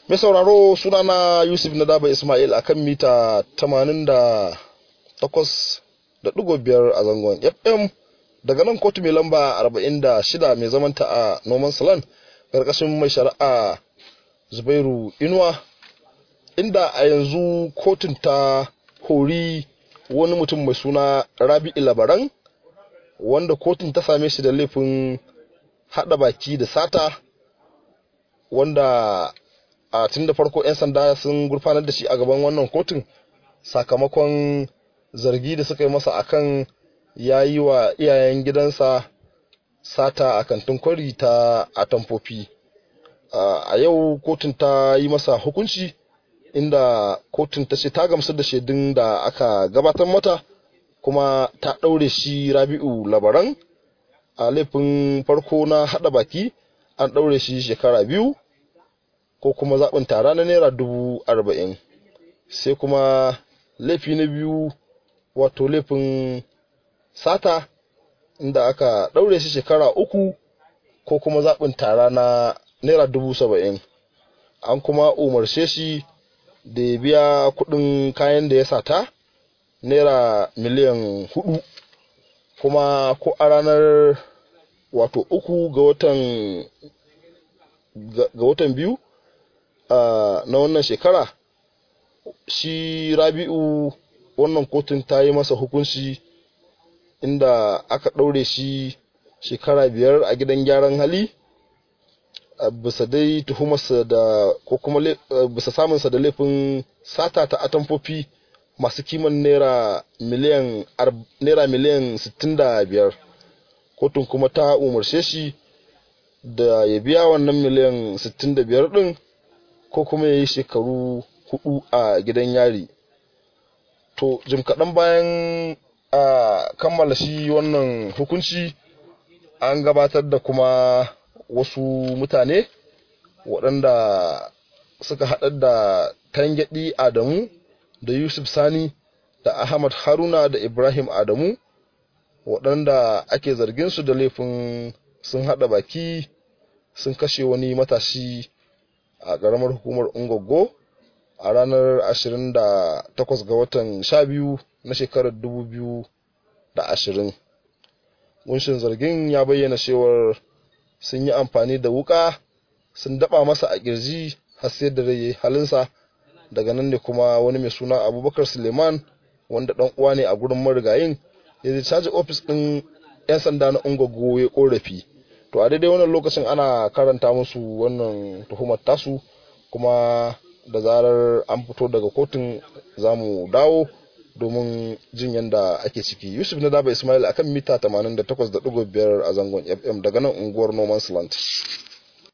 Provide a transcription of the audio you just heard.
mai sauraro sunana yusuf na daba ismail akan mita 88.5 a zangon fm daga nan kotu mai lamba 46 mai zamanta a noman salon karkashin mai shari'a zubairu inuwa inda a yanzu kotun ta hori wani mutum mai suna rabi'u labaran wanda kotun ta same shi da laifin hada baki da sata wanda a tun da farko 'yan sanda sun gurfanar da shi a gaban wannan kotun sakamakon zargi da suka yi masa akan ya yi wa iyayen gidansa sata a kantin kwari ta atamfofi a yau kotun ta yi masa hukunci inda kotun ta ce ta gamsu da shaidun da aka gabatar mata kuma ta ɗaure shi rabi'u labaran a laifin farko na haɗa baki an ɗaure shi shekara biyu ko kuma zaɓin tara na naira dubu arba'in sai kuma laifi na biyu wato laifin sata inda aka ɗaure shi shekara uku ko kuma zaɓin tara na naira dubu saba'in an kuma umarce shi da ya biya kuɗin kayan da ya sata naira miliyan hudu kuma ko a ranar wato uku ga watan ga watan biyu na wannan shekara shi rabi'u wannan kotun ta yi masa hukunci inda aka ɗaure shi shekara biyar a gidan gyaran hali bisa dai tuhumarsa da ko kuma bisa samunsa da laifin sata ta atamfofi masu kiman naira miliyan naira miliyan 65 kotun kuma ta umarce shi da ya biya wannan miliyan 65 din ko kuma ya yi shekaru hudu a gidan yari to jim kaɗan bayan a kammala shi wannan hukunci an gabatar da kuma wasu mutane waɗanda suka haɗar da tangaɗi adamu da yusuf sani da ahmad haruna da ibrahim adamu waɗanda ake zargin su da laifin sun haɗa baki sun kashe wani matashi a ƙaramar hukumar ungogo a ranar 28 ga watan 12 na shekarar 2020 kunshin zargin ya bayyana cewar sun yi amfani da wuka sun daba masa a kirji har sai da rai halinsa daga nan ne kuma wani mai suna abubakar suleiman wanda dan uwa ne a gurin marigayin ya zai caji ofis din yan sanda na ungogo ya korafi to a daidai wannan lokacin ana karanta musu wannan tuhumar tasu kuma da zarar an fito daga kotun za mu dawo domin jin yadda ake ciki yusuf na daba ismail akan mita 88.5 a zangon fm daga nan unguwar noman land